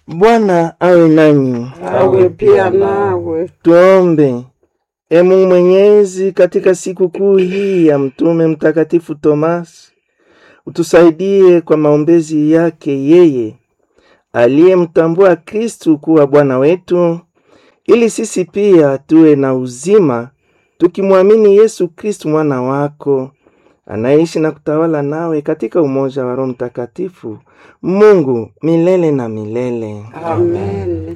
Bwana awe nanyi. awe pia nawe. Tuombe. E Mungu Mwenyezi, katika siku kuu hii ya Mtume Mtakatifu Tomasi, utusaidie kwa maombezi yake yeye aliyemtambua Kristu kuwa Bwana wetu, ili sisi pia tuwe na uzima tukimwamini Yesu Kristu mwana wako anaishi na kutawala nawe katika umoja wa Roho Mtakatifu, Mungu milele na milele. Amen.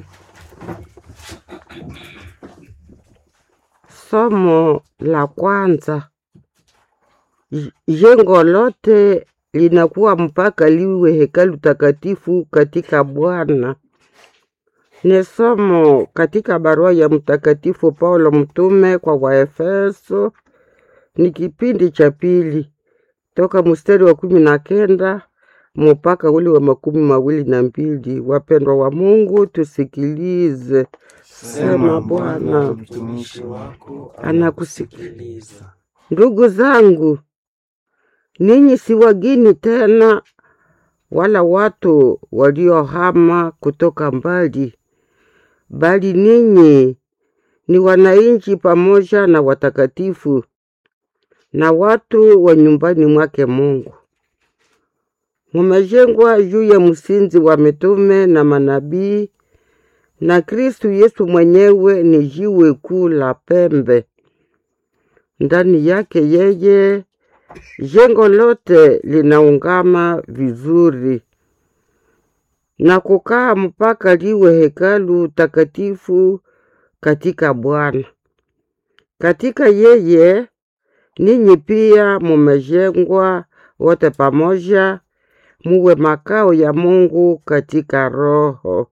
Somo la kwanza. J- Jengo lote linakuwa mpaka liwe hekalu takatifu katika Bwana. Ni somo katika barua ya Mtakatifu Paulo mtume kwa Waefeso, ni kipindi cha pili toka mstari wa kumi na kenda mpaka ule wa makumi mawili na mbili. Wapendwa wa Mungu, tusikilize. Sema Bwana, mtumishi wako anakusikiliza. Ndugu zangu, ninyi si wageni tena, wala watu waliohama kutoka mbali, bali ninyi ni wananchi pamoja na watakatifu na watu wa nyumbani mwake Mungu. Mumejengwa juu ya msingi wa mitume na manabii, na Kristu Yesu mwenyewe ni jiwe kuu la pembe. Ndani yake yeye jengo lote linaungama vizuri na kukaa mpaka liwe hekalu takatifu katika Bwana. Katika yeye ninyi pia mumejengwa wote pamoja muwe makao ya Mungu katika Roho.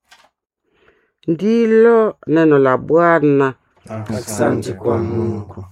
Ndilo neno la Bwana. Asante kwa Mungu.